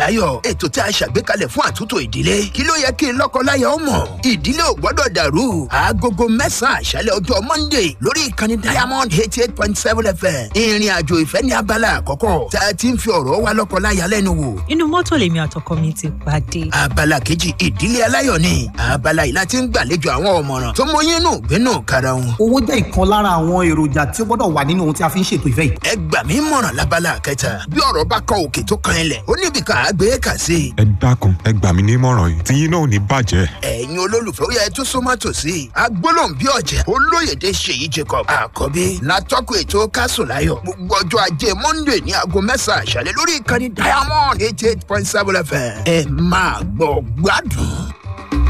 ayọ̀ ètò tí a ṣàgbékalẹ̀ fún àtúntò ìdílé kí ló yẹ kí lọ́kọláya ó mọ̀ ìdílé ò gbọ́dọ̀ dàrú aagogo mẹ́sàn-án àṣálẹ̀ ọjọ́ monday lórí ìkànnì diamond eighty eight point seven fm ìrìn àjò ìfẹ́ ní abala àkọ́kọ́ tá a ti ń fi ọ̀rọ̀ wa lọ́kọláya lẹ́nu wò inú mọ́tò lèmi àtọkọ mi ti pàdé. abala kejì ìdílé aláyọ̀ ni abala yìí láti ń gbàlejò àwọn ọ̀mọ̀ràn tó mọyín nù gbénú kára wọn. owó jẹ́ ìkan lára àwọn èròjà tí ó gbọ́dọ̀ wà nínú ohun tí a fi ń ṣètò ìfẹ́ yìí. ẹ gbà mí mọ̀ràn lábala kẹta bí ọ̀rọ̀ bá kọ òkè tó kan ilẹ̀ ó níbi ká gbé kà sí i. ẹ dákun ẹ gbà mí nímọ̀ràn yìí tí yín náà ò ní bàjẹ́. ẹ̀yin olólùfẹ́ ó yẹ tó súnmọ́ tòsí agbólóhùn bí ọ̀jẹ̀ olóyèdè ṣèyí jacob àkọ́bí látọ́kùn ètò kásùnláyọ̀ gbogbo ọjọ́ ajé monday ní aago mẹ́sàn-án àṣálẹ́ lórí ìkànnì diamond eighty eight point seven fm ẹ máa gbọ́ gbádùn.